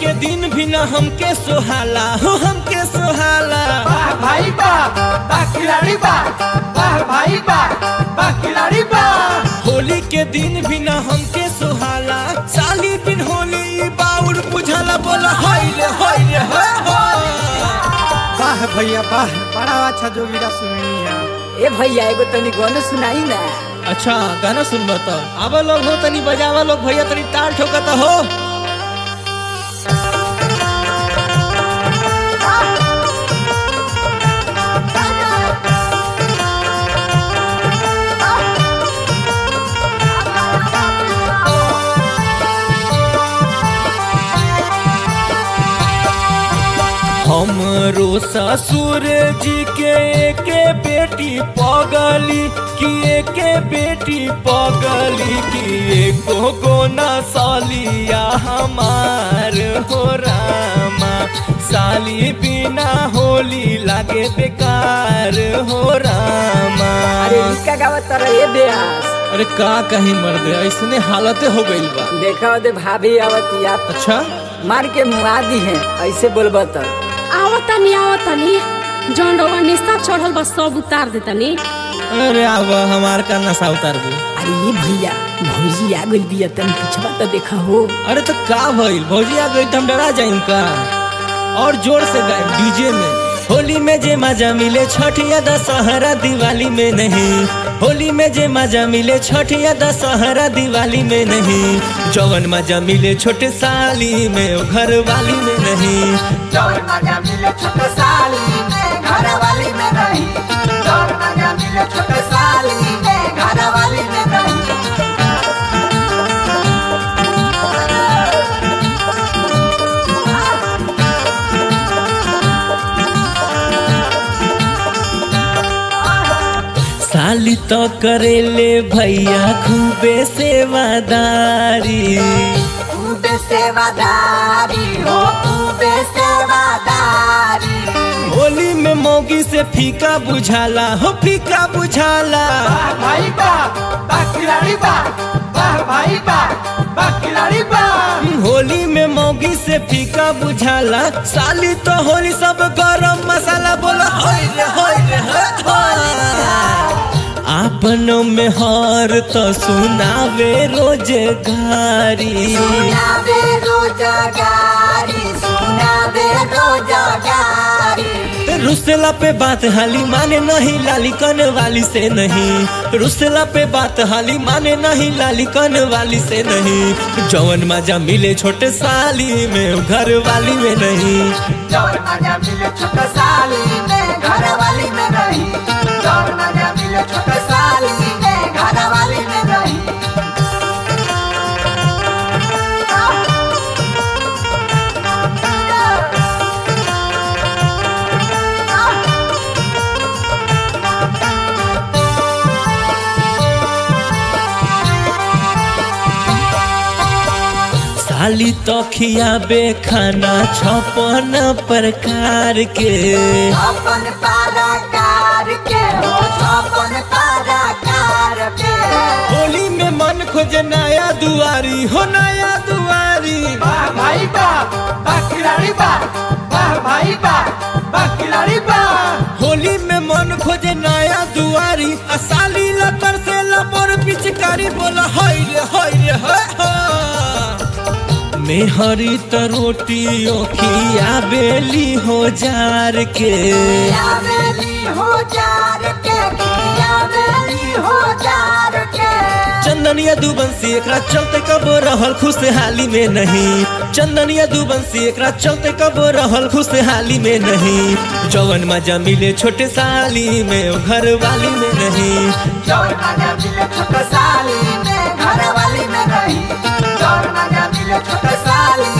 के दिन भी न हमके सोहाला हो हमके सोहाला वाह भाई वाह वाह खिलाड़ी वाह वाह भाई वाह वाह खिलाड़ी वाह होली के दिन भी न हमके सोहाला साली बिन होली ई बाउर बुझाला बोला हाय रे हाय रे हाय हाय। वाह भैया वाह बड़ा अच्छा जोगीरा सुनिया ए भैया एगो तनी गाना सुनाई ना अच्छा गाना सुनबा तो आवा लोग हो तनी बजावा लोग भैया तनी ताल ठोकता हो हमरो ससुर जी के एके बेटी पगली कि एके बेटी पगली कि एको गोना सालिया हमार हो रामा साली बिना होली लागे बेकार हो रामा अरे इसका गावत तर ए बेहास अरे का कहीं मर्द ऐसने हालते हो गइल बा देखा दे भाभी आवतिया अच्छा मार के मुआ दी है ऐसे बोलबा त आवतनी आवतनी जौन रउआ निस्ता चढ़ल बा सब उतार देतनी अरे आव हमार का नशा उतार दू अरे ये भैया भौजी आ गइल बिया तनी पिछवा त देखा हो अरे तो का भइल भौजी आ गई तो हम डरा जाइम का और जोर से गाए डीजे में होली में जे मजा मिले छठ या दशहरा दिवाली में नहीं होली में जे मजा मिले छठ या दशहरा दिवाली में नहीं जवन मजा मिले छोटे साली में ओ घर वाली में नहीं चौर मजा मिले छोटे साली में घर वाली में नहीं चौर मजा मिले छोटे साली में घर वाली में नहीं साली तो करेले भैया खूबे सेवादारी खूबे सेवादारी हो खूबे सेवादारी होली में मौगी से फीका बुझाला हो फीका बुझाला वाह भाई वाह वाह खिलाड़ी वाह वाह भाई वाह वाह खिलाड़ी वाह होली में मौगी से फीका बुझाला साली तो होली सब गरम मसाला बोला होय रे होय रे होय होय। आपनों में हार तो सुनावे रोजगारी सुनावे रोजगारी सुनावे रोजगारी रुसला पे बात हाली माने नहीं लाली कन वाली से नहीं रुसला पे बात हाली माने नहीं लाली कन वाली से नहीं जवन मजा मिले छोटे साली में घर वाली में नहीं चौर मजा मिले छोटे साली में घर वाली में नहीं चौर मजा मिले छोटे साली में घर वाली में नहीं साली तो खियाबे खाना छपन प्रकार के अपन पाराकार के हो अपन पाराकार के होली में मन खोजे नया दुआरी हो नया दुआरी वाह भाई वाह वाह खिलाड़ी वाह वाह भाई वाह वाह खिलाड़ी वाह होली में मन खोजे नया दुआरी आ साली लतर से लबर पिचकारी बोला हाय रे हाय रे हाय हाय। मेहरी त रोटी ओखिया बेली हो जार के यावेली हो जार के यावेली हो जार के चंदनिया दुबंसी एकरा चलते कब रहल खुशहाली में नहीं चंदनिया दुबंसी एकरा चलते कब रहल खुशहाली में नहीं जवन मजा मिले छोटे साली में ओ घर वाली में नहीं चौर मजा मिले छोटे साली में घर वाली में नहीं चौर मजा मिले छोटे साली